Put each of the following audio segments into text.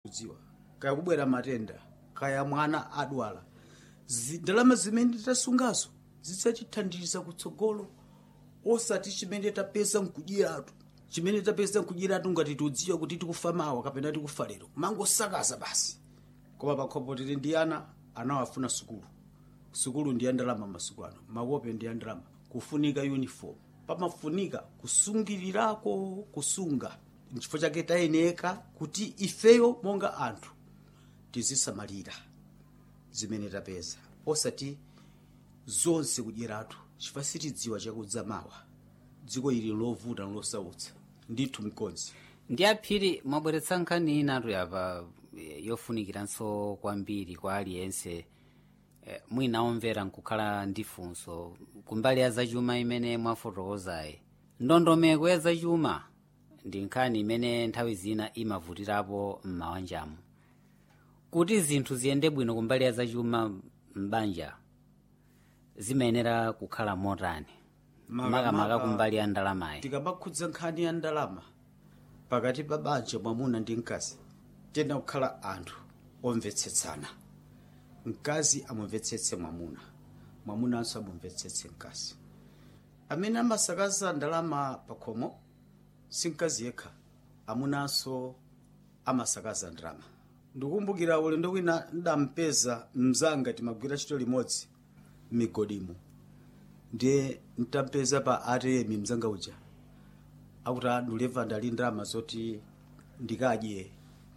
kudziwa kaya kubwera matenda kaya mwana adwala Zi- ndalama zimene tasungazo zidzatithandiza kutsogolo osati chimene tapeza nkudyeratu chimene tapeza nkudyeratu ngati tiudziwa kuti tikufa mawa kapena tikufa lero mangosakaza basi koma pakhomo tili ndi ana anawafuna sukulu sukulu ndi ya ndalama masiku ano makope ndi ya ndalama kufunika uniform pamafunika kusungirirako kusunga nchifukwa chake tayeneka kuti ifeyo monga anthu tizisamalira zimene tapeza osati zonse kudyeratu chifukwa sitidziwa chakudza mawa dziko ili lovuta losautsa ndithu mkonzi ndi aphiri mwabweretsa nkhani inatu yapa eh, yofunikiranso kwambiri kwa aliyense eh, mwina omvera nkukhala ndi funso kumbali ya zachuma imene mwafotokozayi ndondomeko ya zachuma ndi nkhani imene nthawi zina imavutirapo m'mawanjamu kuti zinthu ziyende bwino kumbali ya zachuma m'banja zimayenera kukhala motani makamaka kumbali ya ndalamayi tikamakhudza nkhani ya ndalama pakati pa banja mwamuna ndi mkazi tena kukhala anthu omvetsetsana mkazi amumvetsetse mwamuna mwamunanso amumvetsetse mkazi amene amasakaza ndalama pakhomo si mkazi yekha amunanso amasakaza ndalama ndikukumbukira ulendo wina ndampeza mzanga timagwira ntchito limodzi m'migodimo ndiye ntampeza pa atm mzanga uja akuti nduleva ndali ndalama zoti ndikadye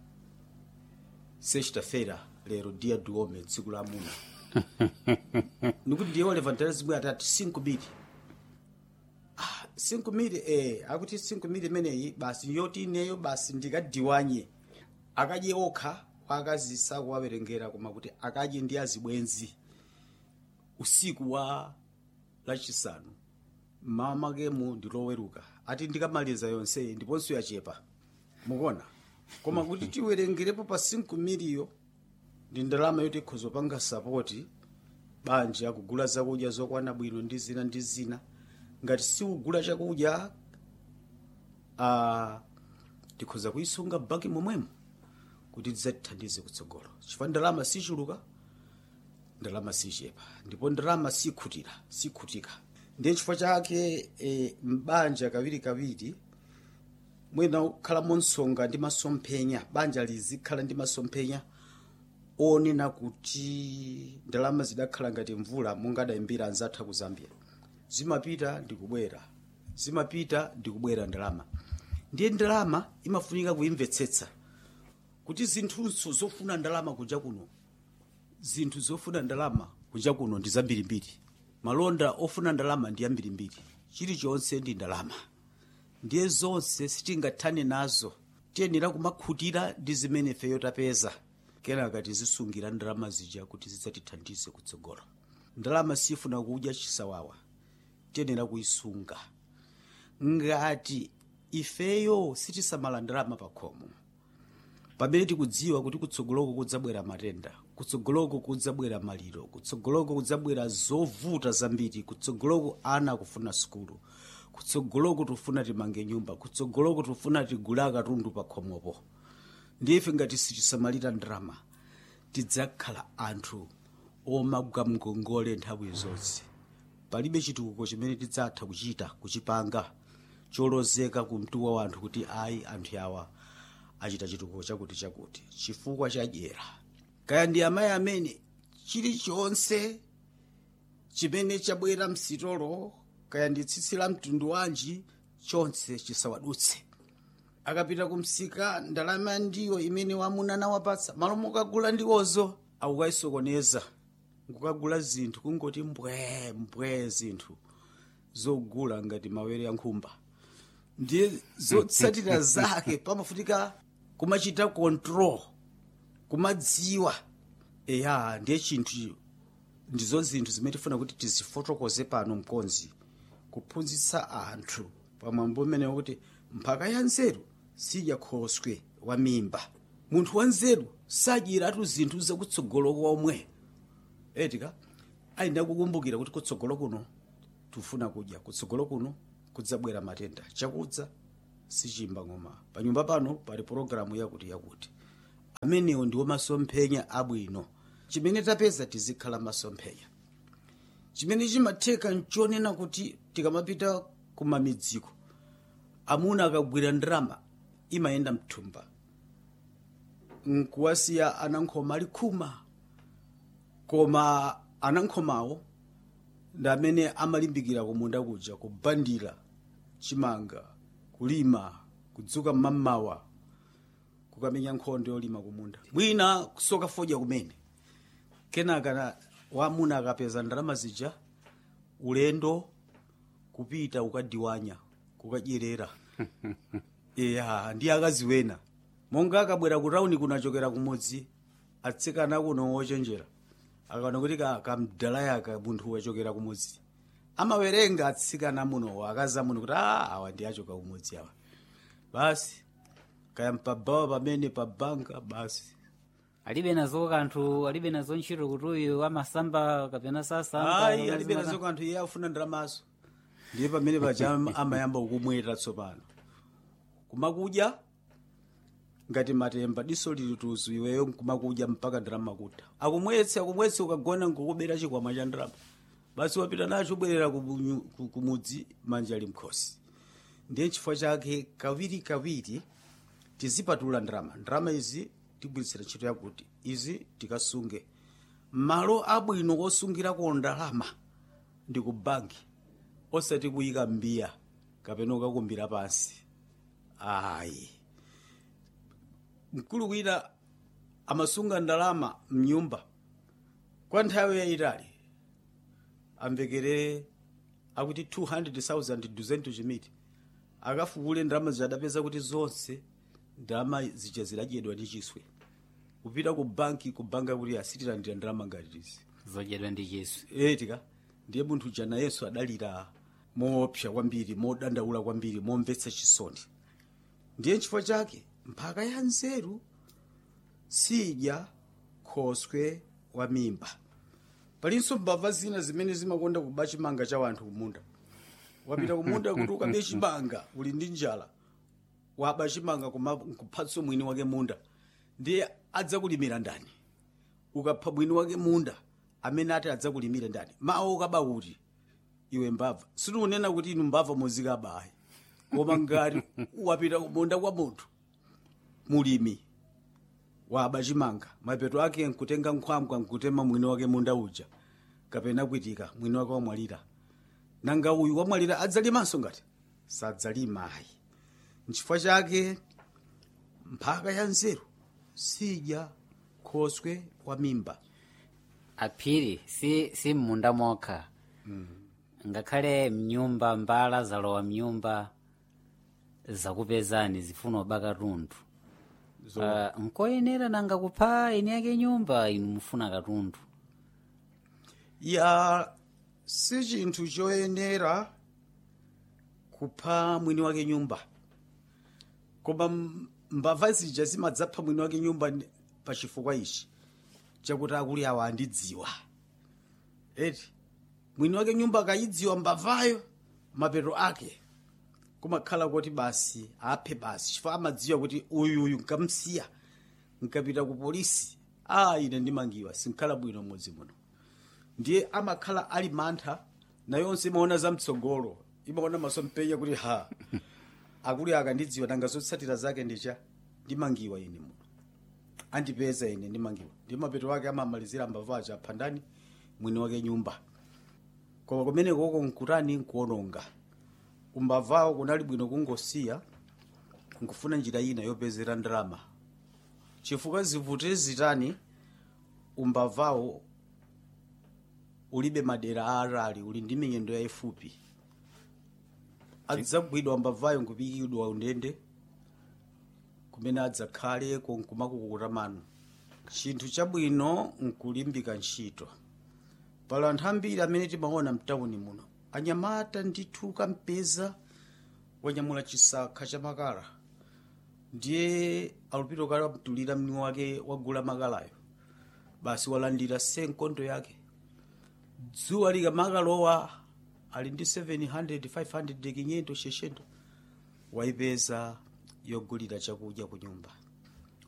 sexta-feira lero dia do homem tsiku la amuna nikuti ndiye oleva ndali zimwe atati 5 mili ah, 5 mili eh, akuti 5 mili imeneyi basi yoti ineyo basi ndikadiwanye akadye okha akazi sakuwawerengera koma kuti akadye ndi azibwenzi usiku wa lachisanu mmawa makemu ndiloweruka ati ndikamaliza yonseyi ndiponso yachepa mukuona koma kuti tiwerengerepo pa 5 miliyo ndi ndalama yoti ikhozopanga sapoti banja kugula zakudya zokwana bwino ndi zina ndi zina ngati siugula chakudya uh, tikhoza kuyisunga baki momwemo kuti tidzatithandize kutsogolo chifukwa ndalama sichuluka ndalama sichepa ndipo ndalama sikhutira sikhutika ndiye chifukwa chake e, mbanja kawiri kawiri mwina kukhala monsonga ndi masomphenya banja lizikhala ndi masomphenya onena kuti ndalama zidakhala ngati mvula mungadayimbira anzathu ku zambia zimapita ndikubwera zimapita ndikubwera ndalama ndiye ndalama imafunika kuyimvetsetsa kuti zinthunso zofuna ndalama kunja kuno zinthu zofuna ndalama kunja kuno ndi zambirimbiri malonda ofuna ndalama ndi ambirimbiri chilichonse ndi ndalama ndiye zonse sitingathane nazo tiyenera kumakhutira ndi zimene feyo tapeza kenaka tizisungira ndalama zija kuti zidzatithandize kutsogolo ndalama sifuna kudya chisawawa tiyenera kuyisunga ngati ifeyo sitisamala ndalama pakhomo pamene tikudziwa kuti kutsogoloko kudzabwera matenda kutsogoloko kudzabwera maliro kutsogoloko kudzabwera zovuta zambiri kutsogoloko ana akufuna sukulu kutsogoloko tifuna timange nyumba kutsogoloko tifuna tigule katundu pakhomopo ndife ngati sitisamalira ndalama tidzakhala anthu omagwa mgongole nthawi zonse palibe chitukuko chimene tidzatha kuchita kuchipanga cholozeka kumtuwa wa anthu kuti ayi anthu awa achita chitukuko chakuti chakuti chifukwa chadyera kaya ndi amayi amene chilichonse chimene chabwera msitolo kaya ndi tsitsi la mtundu wanji chonse chisawadutse akapita kumsika ndalama ndiyo imene wamuna nawapatsa malo mokagula ndiwozo akukayisokoneza nkukagula zinthu kungoti mbwe mbwe zinthu zogula ngati mawere ya nkhumba ndiye zotsatira zake pamafunika kumachita control kumadziwa eya ndiye chinthu ndizo zinthu zimene tifuna kuti tizifotokoze pano mkonzi kuphunzitsa anthu pamwambo umene kuti mphaka ya nzeru sidya khoswe wa mimba munthu wa nzeru sadyeratu zinthu zakutsogolo komwe etika ayenda kukumbukira kuti kutsogolo kuno tufuna kudya kutsogolo kuno kudzabwera matenda chakudza sichimba ng'oma panyumba pano pali pologalamu yakuti yakuti amenewo ndiwo masomphenya abwino chimene tapeza tizikhala masomphenya chimene chimatheka nchonena kuti tikamapita kumamidziko amuna akagwira ndalama imayenda mthumba nkuwasiya anankhoma ali khuma koma anankhomawo ndi amene amalimbikira kumunda kuja kubandira chimanga kulima kudzuka mmamawa kukamenya nkhondo yolima kumunda mwina kusoka fodya kumene kenaka na- wamuna akapeza ndalama zija ulendo kupita ukadiwanya kukadyerera iya ndi akazi wena monga akabwera ku tawuni kunachokera kumudzi atsikana kuno wochenjera akaona kuti ka- kamdalayaka munthu wachokera kumudzi amawerenga atsikana muno akaza muno kuti "Ah, awa ndi achoka kumudzi awa basi kaya mpabawa pamene pabanga basi alibe nazo kanthu alibe nazo ntchito kuti uyu amasamba kapena sasamba ayi alibe nazo kanthu iye afuna ndalamazo ndiye pamene paja am- amayamba kukumwera tsopano kumakudya ngati matemba diso lili tuzu iweyo kumakudya mpaka ndalama kuta akumwetse akumwetse ukagona nkukubera chikwama cha ndalama basi wapita nacho ubwerera kumunyu- ku- kumudzi manja ali mkhosi ndiye chifukwa chake kawiri kawiri tizipatula ndalama ndalama izi tigwiritsira ntchito yakuti izi tikasunge malo abwino osungirako ndalama ndi ku banki osati kuyika mbiya kapena ukakumbira pansi ayi mkulu wina amasunga ndalama mnyumba kwa nthawi yayitali amvekere akuti 200,000 duzentu chimiti akafukule ndalama zidapeza kuti zonse ndalama zija zidadyedwa ndi chiswe kupita ku banki kubanga kuti asitilandira ndalama ngati izi zodyedwa ndi chiswe etika ndiye munthu uja nayenso adalira moopsa kwambiri modandaula kwambiri momvetsa chisoni ndiye chifukwa chake mphaka ya nzeru sidya khoswe wa mimba palinso mbava zina zimene zimakonda kuba chimanga cha wanthu kumunda wapita kumunda kuti ukabe chimanga uli ndi njala waba chimanga kuma kuphatso mwini wake munda ndiye adzakulimira ndani ukapha mwini wake munda amene ati adzakulimire ndani mawu ukaba kuti iwe mbava sitikunena kuti inu mbava muzikaba ayi koma ngati wapita kumunda kwa munthu mulimi waba chimanga mapeto ake nkutenga nkhwangwa nkutema mwini wake munda uja kapena kwitika mwini wake wamwalira nanga uyu wamwalira adzalimanso ngati sadzalima ayi nchifukwa chake mphaka ya nzeru sidya khoswe wa mimba aphiri si si mmunda mokha ngakhale mnyumba mbala zalowa mnyumba zakupezani zifuna ubaka katundu Zo- uh, nkoyenera nanga kupha eni yake nyumba inu mufuna katundu ya si chinthu choyenera kupha mwini wake nyumba koma m- mbava zija zimadzapha mwini wake nyumba ndi- pa chifukwa ichi chakuti akuli awa andidziwa eti mwini wake nyumba akayidziwa mbavayo mapeto ake kumakhala kuti basi aphe basi chifukwa amadziwa kuti uyuyu nkamsiya nkapita ku polisi a ine ndimangiwa sinkhala bwino m'mudzi muno ndiye amakhala ali mantha nayonse imaona zamtsogolo imaona masompenya kuti ha akuli akandidziwa nanga zotsatira zake ndicha ndimangiwa ine muno andipeza ine ndimangiwa ndi mapeto wake amamalizira mbava aja apha ndani mwini wake nyumba koma kumene koko nkutani nkuononga kumbavawo kunali bwino kungosiya nkufuna njira ina yopezera ndalama chifukwa zivute zitani umbavawo ulibe madera aarali uli ndi miyendo yayifupi adzagwidwa mbavayo nkupikidwa undende kumene adzakhale konkumakukuta mano chinthu chabwino nkulimbika ntchito pali anthu ambiri amene timaona mtawuni muno anyamata ndithu kampeza wanyamula chisakha cha makala ndiye alupiro kale wamtulira mni wake wagula makalayo basi walandira senkondo yake dzuwa likamakalowa ali ndi 700 500 kinyendo sheshendo waipeza yogulira chakudya ku nyumba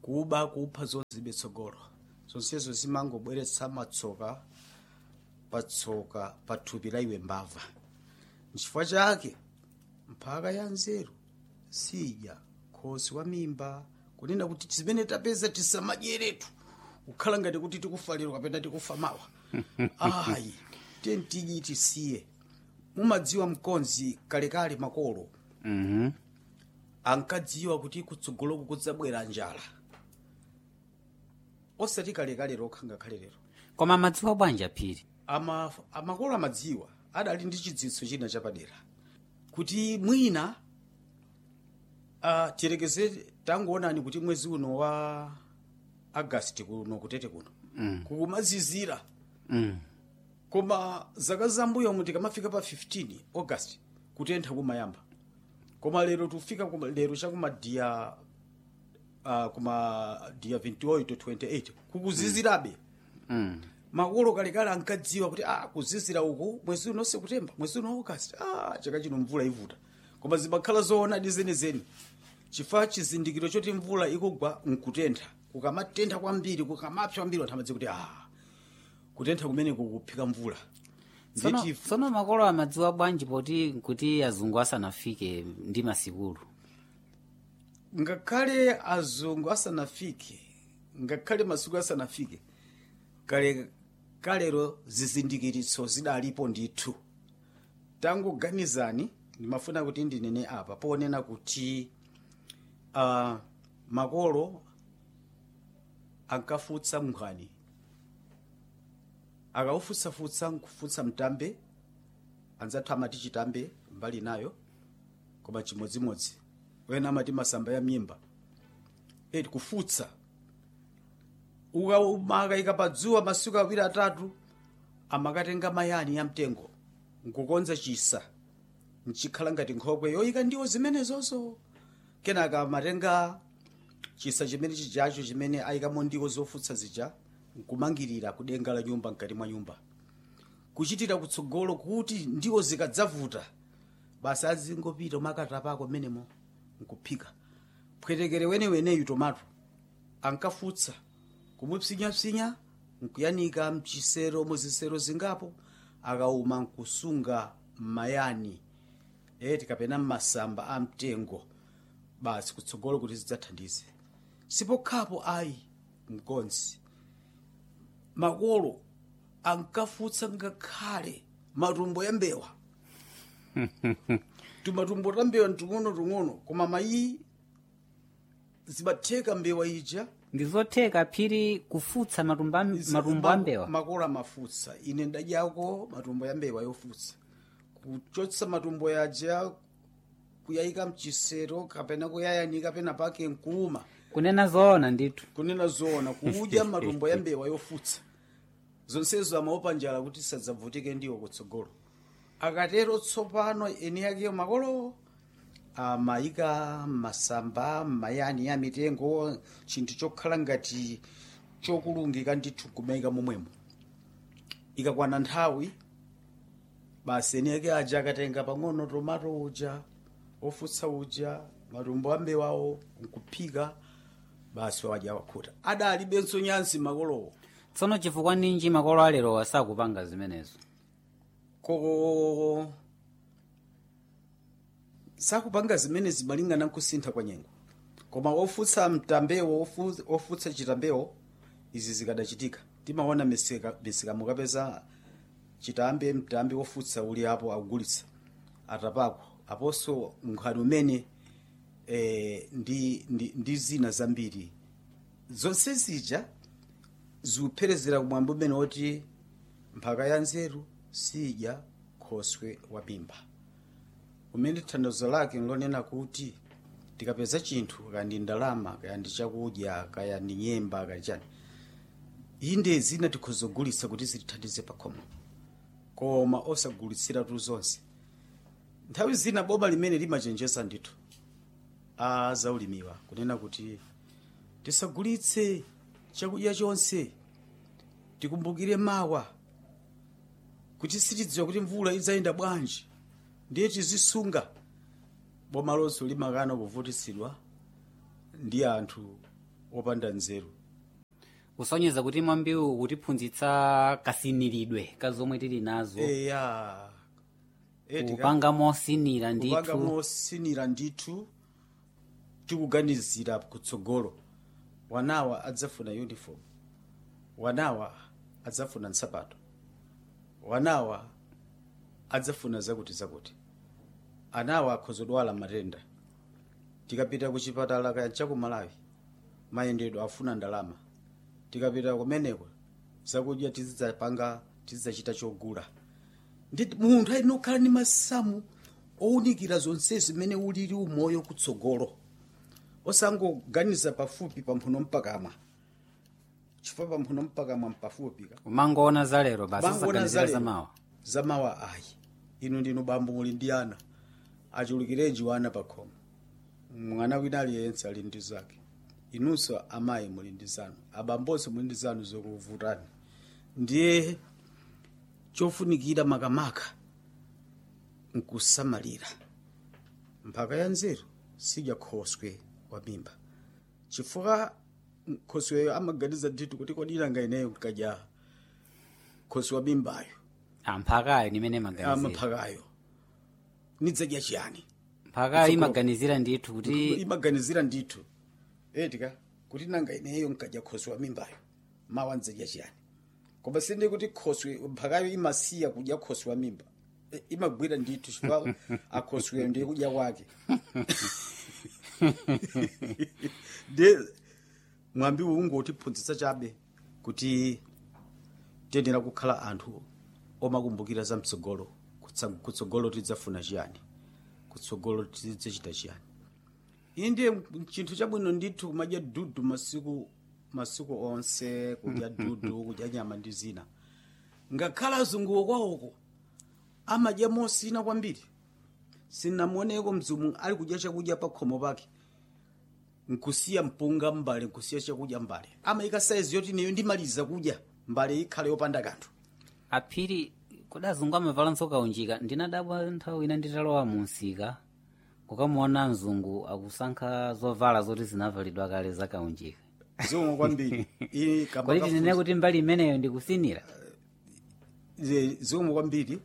kuba kupha zonse tsogolo zonsezo zimangobweretsa matsoka patsoka pathupi la iwe mbava nchifukwa chake mphaka ya nzeru sidya khosi wa mimba kunena kuti zimene tapeza tisamadyeretu kukhala ngati kuti tikufa lero kapena tikufa mawa ayi tentidyi tisiye mumadziwa mkonzi kalekale makolo Mhm. ankadziwa kuti kutsogoloku kudzabwera njala osati kalekale lokha ngakhale lero koma madziwa bwanji phiri ama amakolo amadziwa adali ndi chidziwitso china chapadera kuti mwina uh, tiyerekeze tangoonani kuti mwezi uno wa agasti kuno kutete kuno Mm. kukumazizira Mm. koma zaka zambuyo mu tikamafika pa 15 august kutentha kumayamba koma lero tufika kuma, lero chakumadiya uh, kuma diya 28 to 28 kukuzizirabe Mm. makolo kalekale ankadziwa kuti ah, kuzizira uku mwezi uno sekutemba mwezi uno august ah, chaka chino mvula ivuta koma zimakhala zoonadi zenizeni chifukwa chizindikiro choti mvula ikugwa nkutentha kukamatentha kwambiri kukamapsa kwambiri anthu amadziwa kuti ah, kutentha kumene kukuphika mvula tsono Ndeti- tsono makolo amadziwa bwanji poti kuti azungu asanafike ndi masikulu ngakhale azungu asanafike ngakhale masiku asanafike kale kalero zizindikiritso zidalipo ndithu tangoganizani ndimafuna kuti ndinene apa ponena kuti uh, makolo ankafutsa mnkhwani akawufutsafutsa nkufutsa mtambe anzathu amati chitambe mbali nayo koma chimodzimodzi wena amati masamba ya mimba eti kufutsa ukamakayika padzuwa masiku awiri atatu amakatenga mayani ya mtengo nkukonza chisa nchikhala ngati nkhokwe yoyika ndiwo zimenezozo kenaka amatenga chisa chimene chijacho chimene ayikamo ndiwo zofutsa zija nkumangirira kudenga la nyumba mkati mwa nyumba kuchitira kutsogolo kuti ndiwo zikadzavuta basi azingopita umakatapako menemo nkuphika pwetekere weneweneyu tomato ankafutsa kumupsinyapsinya nkuyanika mchisero muzisero zingapo akauma nkusunga mmayani eti kapena mmasamba a mtengo basi kutsogolo kuti zidzathandize sipokhapo ayi mkonzi makolo ankafutsa ngakhale matumbo ya mbewa tumatumbo ta mbewa ntung'ono-tung'ono koma mayi zimatheka mbewa ija ndizotheka phiri kufutsa matumbo a- matumbo a mbewa makolo amafutsa ine ndadyako matumbo ya mbewa yofutsa kuchotsa matumbo yaja kuyayika mchisero kapena kuyayanika pena pake nkuuma kunena zoona ndithu kunena zoona kudya matumbo ya mbewa yofutsa zonsezo amaopa njala kuti sadzavutike ndiwo kutsogolo akatero tsopano eni yakeyo makolo amayika masamba mayani ya mitengo chinthu chokhala ngati chokulungika ndithu kumayika momwemo ikakwana nthawi basi eni yake aja akatenga pang'ono tomato uja ofutsa uja matumbo ambewawo nkuphika basi wadya wakhuta adalibenso nyansi makolowo tsono chifukwa ninji makolo alero asakupanga zimenezo ko sakupanga zimene zimalingana nkusintha kwa nyengo koma ofutsa mtambewo ofu- ofutsa chitambewo izi zikadachitika timaona misika misika mukapeza chitambe mtambe wofutsa uli apo akugulitsa atapako aponso nkhani umene eh, ndi, ndi, ndi zina zambiri zonse zija zikupherezera kumwamba umene woti mphaka ya nzeru sidya khoswe wa mimba umene thandizo lake nlonena kuti tikapeza chinthu kaya ndi ndalama kaya ndi chakudya kaya ndi nyemba kaya chani inde zina tikhozogulitsa kuti zitithandize pakhomo koma osagulitsiratu zonse nthawi zina boma limene limachenjeza ndithu a zaulimiwa kunena kuti tisagulitse chakudya chonse tikumbukire mawa kuti sitidziwa kuti mvula idzayenda bwanji ndiye tizisunga boma lonso limakana kuvutitsidwa ndi anthu opanda nzeru kusonyeza kuti mwambiwu kutiphunzitsa kasiniridwe ka zomwe tili nazo eya Eh, tika- kupanga mosinira kupanga ndithu mosinira ndithu tikuganizira kutsogolo wanawa adzafuna uniform wanawa adzafuna nsapato wanawa adzafuna zakuti zakuti anawa akhozodwala matenda tikapita ku chipatala kaya chaku malawi mayendedwe afuna ndalama tikapita kumeneko zakudya tizidzapanga tizidzachita chogula ndi munthu ali nokhala ndi masamu owunikira zonse zimene ulili umoyo kutsogolo osangoganiza pafupi pamphuno mpakamwa chifukwa pamphuno mpakamwa mpafupi ka umangoona za lero basi Bangoona osaganizira za za lero. mawa zamawa ayi inu ndinu bambo muli ndi ana achulukirenji wana pakhomo mwana wina aliyense ali ndi zake inunso amayi muli ndi zanu abambonso muli ndi zanu zokuvutani ndiye chofunikira makamaka nkusamalira mphaka ya nzeru sidya khoswe wa mimba chifukwa khosweyo amaganiza ndithu kuti kodi ilanga ineyo nkadya khoswe wa mimbayo amphakayo nimene maganizira amaphakayo nidzadya chiyani mphakayo imaganizira ndithu kuti imaganizira ndithu etika kuti nanga ineyo nkadya khoswe wa mimbayo mawa ndzadya chiyani koma sindi kuti khoswe mphakayo imasiya kudya khoswe wa mimba E, imagwira ndithu chifukwa akhosweyo ndiye kudya kwake ndiye mwambi ungotiphunzitsa chabe kuti tiyenera kukhala anthu omakumbukira za mtsogolo Kutsa- kutsogolo tidzafuna chiyani kutsogolo tidzachita chiyani iyi ndiye chinthu chabwino ndithu kumadya dudu masiku masiku onse kudya dudu kudya nyama ndi zina ngakhala azunguwo kwawoko amadya mosina kwambiri sinamuoneko mzimu ali kudya chakudya pa khomo pake nkusiya mpunga mbale nkusiya chakudya mbale amayika saizi yoti neyo ndimaliza kudya mbale ikhale yopanda kanthu aphiri kodi azungu amavalanso kaunjika ndinadabwa nthawi ina nditalowa mu msika kukamuona mzungu akusankha zovala zoti zinavalidwa kale za kaunjika zomwe kwambiri Iyi kamba kodi kafuzi- tinene kuti mbali imeneyo ndikusinira ze- zomwe kwambiri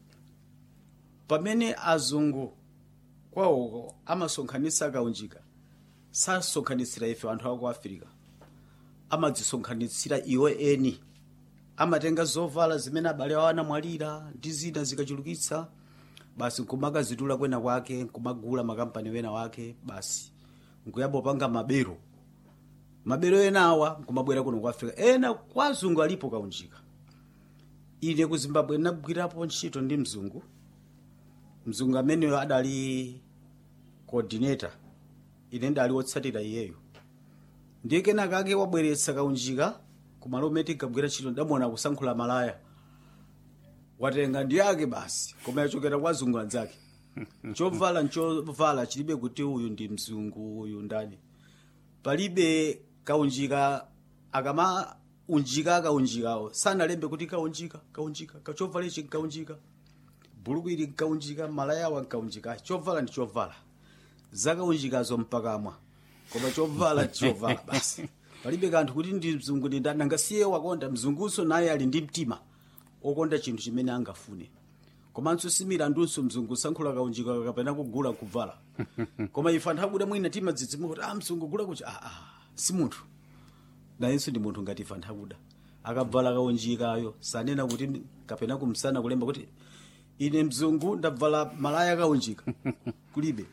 pamene azungu kwawoko amasonkhanitsa kaunjika sasonkhanitsira ife anthu aku afirika amadzisonkhanitsira iwo eni amatenga zovala zimene abale awo anamwalira ndi zina zikachulukitsa basi nkumakazitula kwena kwake nkumagula makampani wena wake basi nkuyamba upanga mabero mabero ena awa nkumabwera kuno ku afrika ena kwa azungu alipo kaunjika ine ku zimbabwe ndinagwirapo ntchito ndi mzungu mzungu ameneyo adali coordinator ine ndali wotsatira iyeyo ndiye kenaka ake wabweretsa kaunjika kumalo umene tinkagwira ntchito ndamuona kusankhula malaya watenga ndi ake basi koma yachokera kwa azungu anzake chovala nchovala chilibe kuti uyu ndi mzungu uyu ndani palibe kaunjika akama unjika akaunjikawo sanalembe kuti kaunjika kaunjika kachovala ichi nkaunjika buluku ili nkaunjika malayawa nkaunjika chovala ndi chovala zakaunjikazo mpakamwa koma chovala ndi chovala basi palibe kanthu kuti ndi mzungu ndi ndani angasiye wakonda mzungunso naye ali ndi mtima okonda chinthu chimene angafune komanso similandunso mzungu sankhula kaunjika kapena kugula kuvala koma ife anthu akuda mwina timadzidzimuka kuti ah mzungu gula kuchi ah, ah, si munthu nayenso ndi munthu ngati ife anthu akuda akavala kaunjikayo sanena kuti kapena kumsana kulemba kuti ine mzungu ndavala malaya kaunjika kulibe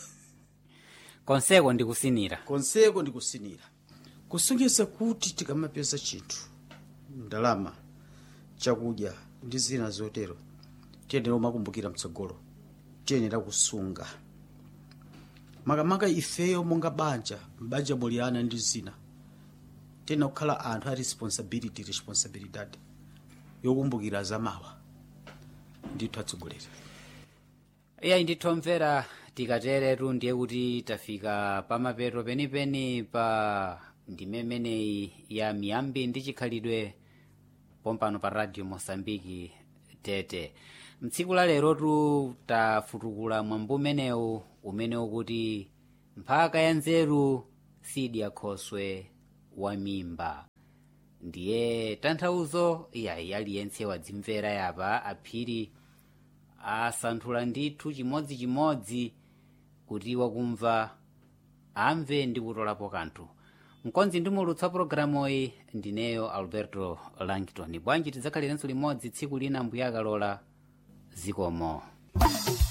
konseko ndikusinira konseko ndikusinira kusonyeza kuti tikamapeza chinthu ndalama chakudya ndi zina zotero tiyenera kumakumbukira mtsogolo tiyenera kusunga makamaka ifeyo monga banja mbanja muli ana ndi zina tiyenera kukhala anthu a responsibility responsibilidad yokumbukira zamawa ndithu atsogoleri iyayi ndithomvera tikateretu ndiye kuti tafika pamapeto penipeni pa ndime imeneyi ya miyambi ndi chikhalidwe pompano pa radio mosambiki tete mtsiku la lerotu tafutukula mwambo umenewu umene ukuti mphaka ya nzeru sidya khoswe wa mimba ndiye tanthauzo yayi aliyense wadzimvera yapa aphiri asanthula ndithu chimodzimodzi kuti wakumva amve ndi kutolapo kanthu mkonzi ndimulutsa pologalamuyi ndineyo alberto langton bwanji tidzakhalirenso limodzi tsiku lina mbuya akalola zikomo